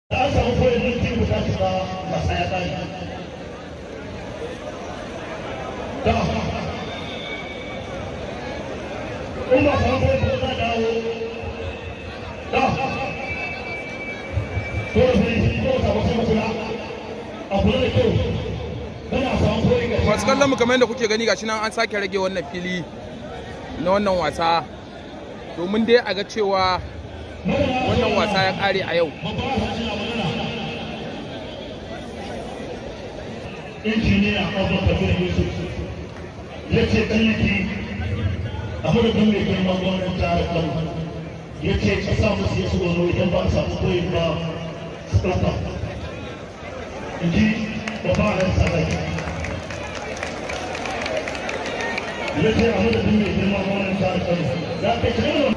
an samu kawai minti guda shiga wasa ya ƙare da in ba samu kawai ko za dawo da dole sai dole samu sai kula a kula da kyau kana samu kawai ga masu kallon mu kamar yadda kuke gani gashi nan an sake rage wannan fili na wannan wasa domin dai a ga cewa wannan wasa ya kare a yau injiniya abubakar kabir yusuf ya ce ɗanyaki a madadin mai girman gwamnan jihar kano ya ce ka sa musu ya tsoro idan ba a samu koyin ba su ɗauka in ji babban ran sadaki ya ce a madadin mai girman gwamnan jihar kano ya kai kano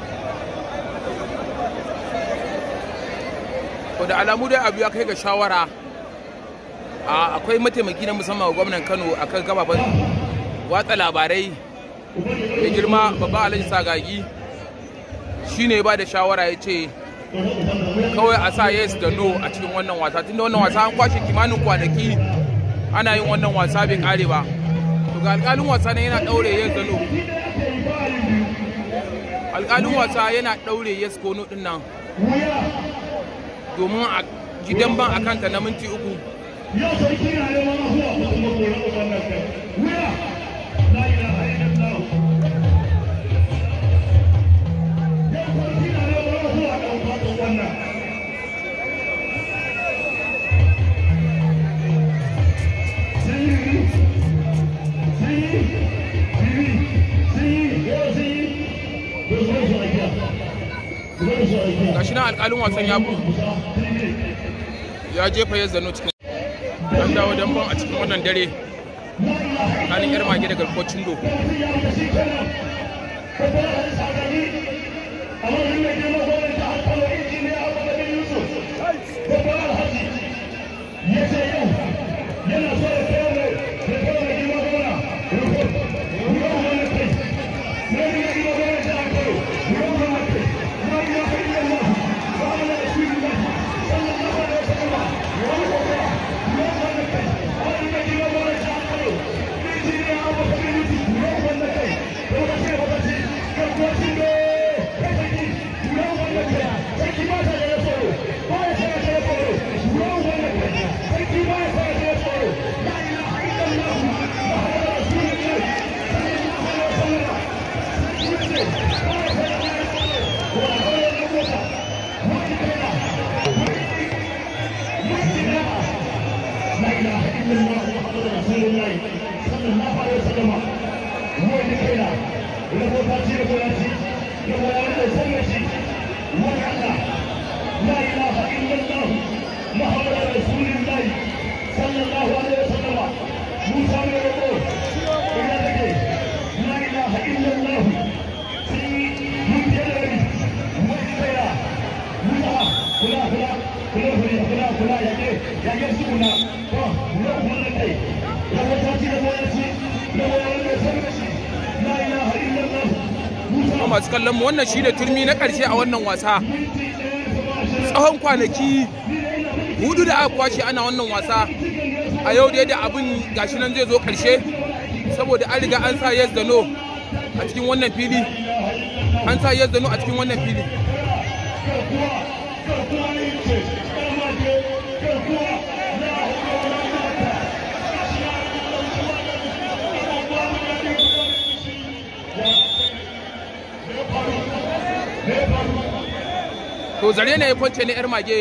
to da alamu dai abu ya kai ga shawara a akwai mataimaki na musamman ga gwamnan kano akan gababan watsa labarai ya girma babba alhaji sagagi shine ba da shawara ya ce kawai a sa yes da no a cikin wannan wasa tunda wannan wasa an kwashe kimanin kwanaki ana yin wannan wasa bai kare ba to ga alƙalin wasa ne yana ɗaure yes da no alƙalin wasa yana ɗaure yes ko no ɗin nan domin a gidan ban a kanta na minti uku yau sarki na neman afuwa ko kuma kore wannan kai wuya la ilaha illallah yau sarki na neman afuwa da fatan wannan sai yi sai yi bibi sai yi yau sai yi yau zuwa su aikiya zuwa su aikiya gashi nan alƙalin wasan ya bu ya jefa ya zano cikin an dawo damban a cikin wannan dare tsakanin yar mage da garkocin do لا اله الا الله محمد رسول الله صلى الله عليه وسلم هو اللي كينا له فاتي له فاتي له ولد سمشي وكذا لا اله الا الله محمد رسول الله صلى الله عليه وسلم موسى من الرسول الى ذكر لا اله الا الله في مبتلى وكذا موسى كلا كلا كلا كلا كلا كلا يجي يجي سكنا ولا كلا كي له فاتي له فاتي له ولد سمشي لا اله الا الله kuma masu kallon mu wannan shine turmi na ƙarshe a wannan wasa tsawon kwanaki hudu da aka kwashe ana wannan wasa a yau dai da abin gashi nan zai zo ƙarshe saboda an riga an sa yes da no a cikin wannan fili an sa yes da no a cikin wannan fili to zare ne ya kwance ne yar mage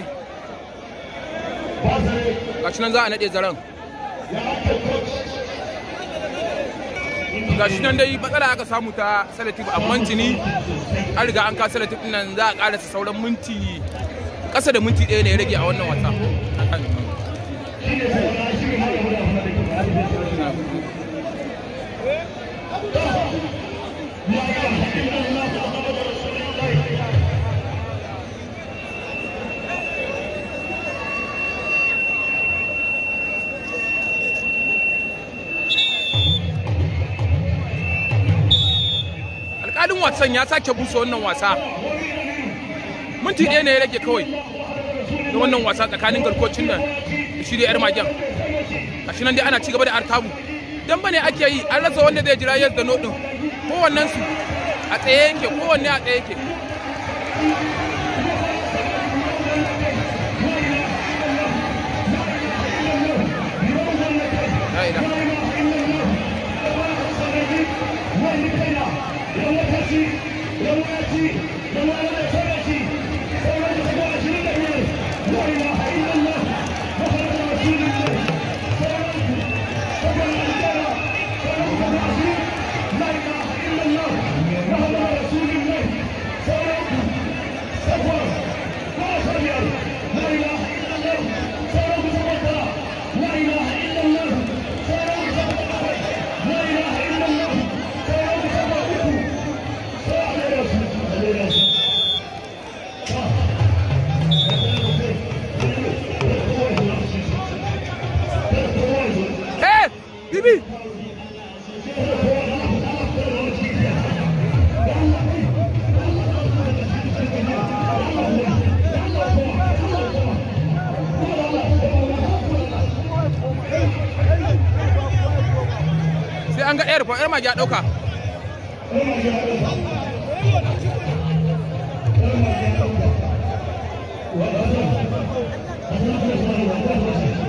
gashi nan za a naɗe zaren gashi nan dai matsala aka samu ta salatif amma tuni an riga an ka salatif nan za a karasa sauran minti ƙasa da minti ɗaya ne ya rage a wannan wasa alƙalin wasan ya sake busa wannan wasa minti ɗaya ne ya rage kawai na wannan wasa tsakanin garkocin nan da shi da yar magen a shi nan dai ana cigaba da artabu dan bane ake yi an rasa wanda zai jira yadda no din kowannen su a tsaye yake kowanne a tsaye yake La ilaha Eh, Bibi! Sai an ga ɗaya rufa, ‘yar magi ya ɗauka. Thank you.